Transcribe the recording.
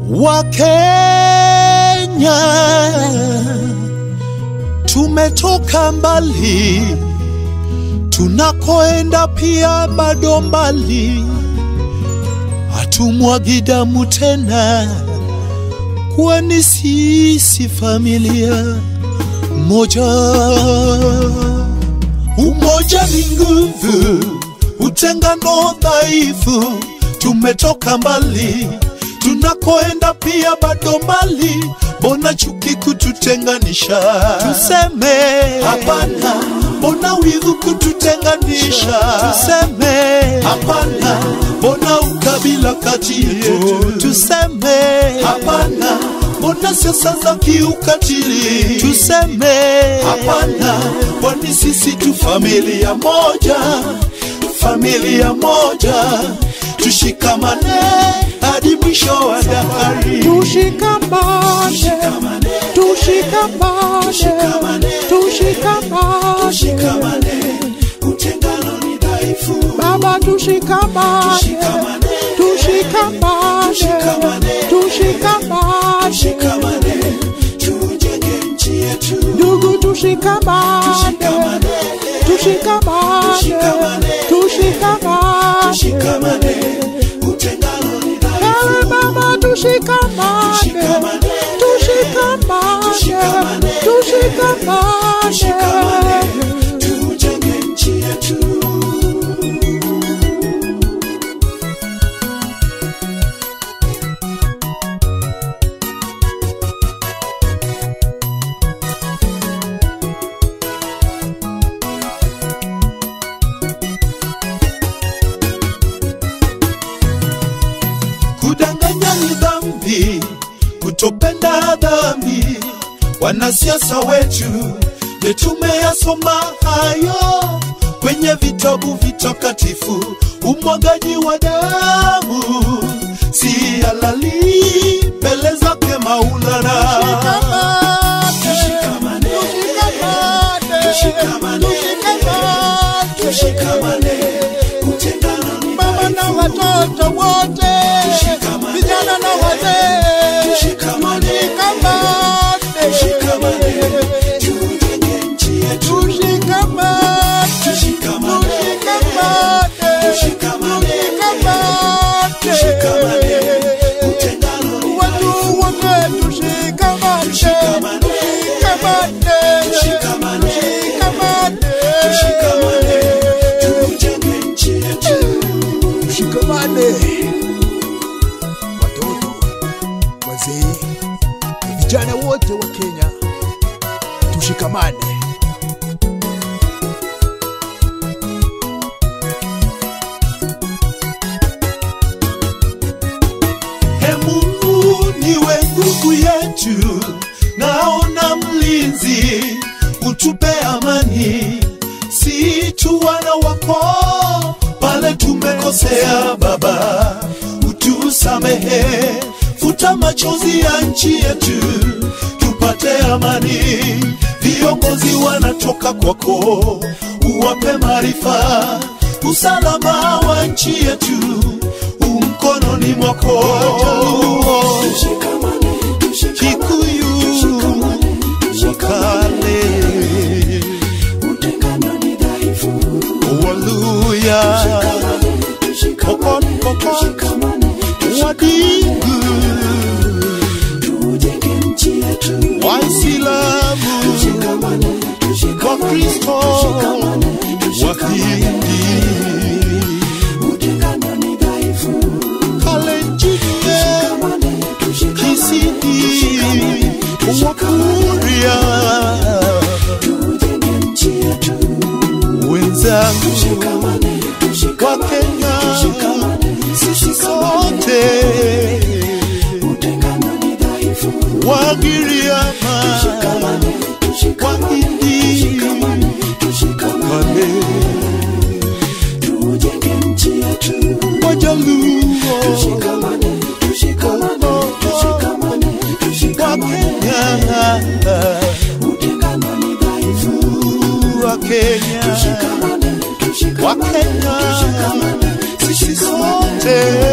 Wakenya tumetoka mbali, tunakoenda pia bado mbali. Hatumwagi damu tena, kwani sisi familia moja. Umoja ni nguvu, utengano dhaifu. Tumetoka mbali, tunakoenda pia bado mbali. Mbona chuki kututenganisha? Tuseme hapana. Mbona wivu kututenganisha? Tuseme hapana. Mbona ukabila kati yetu? Tuseme hapana. Mbona siasa za kiukatili? Tuseme hapana. Kwani sisi tu familia moja, familia moja, tushikamane hadi mwisho wa dahari. Tushikamane, tushikamane, tushikamane, Tushikamane, utengano ni dhaifu. Baba tushikamane, Tushikamane, tushikamane, tushikamane, tushikamane, tujenge nchi yetu. ndugu tushikamane, Tushikamane, tushikamane, tushikamane, tushikamane, utengano ni dhaifu. Ewe Baba tushikamane, Tushikamane, tushikamane, tushikamane, tushikamane. tujenge nchi yetu. Kudanganya ni dhambi, kutopenda dhambi. Wanasiasa wetu je, tumeyasoma hayo kwenye vitabu vitakatifu? Umwagaji wa damu si halali mbele zake Maulana. Tushikamane, tushikamane, tushikamane, utengano ni Mama na watoto wote, Tushikamane. vijana na wazee, Tushikamane. tushikamane, Tushikamane, tujenge nchi yetu. tushikamane, Tushikamane, tushikamane, Tushikamane. Tushikamane, utengano ni watu wote tushikamane, Tushikamane. tushikamane, Tushikamane. Tushikamane, tujenge nchi yetu. Tushikamane, watoto, wazee na vijana wote wa Kenya, tushikamane. He Mungu niwe nguvu yetu, naona mlinzi, utupe amani, si tu wana wako pale tumekosea. Baba, utusamehe, futa machozi ya nchi yetu, tupate amani. Viongozi wanatoka kwako, uwape maarifa, usalama wa nchi yetu umkononi mwako. Kikuyu, Wakale, Waluya, Pokot, Pokot, Wadigu, Waislamu, Wakristo, Wahindi, Kalenjin, Kisii, Wakuria, wenzangu wa Kenya, sisi sote Wagiriama, Wahindi, Wakale, Wajaluo, Wakenya, Wakenya, sisi sote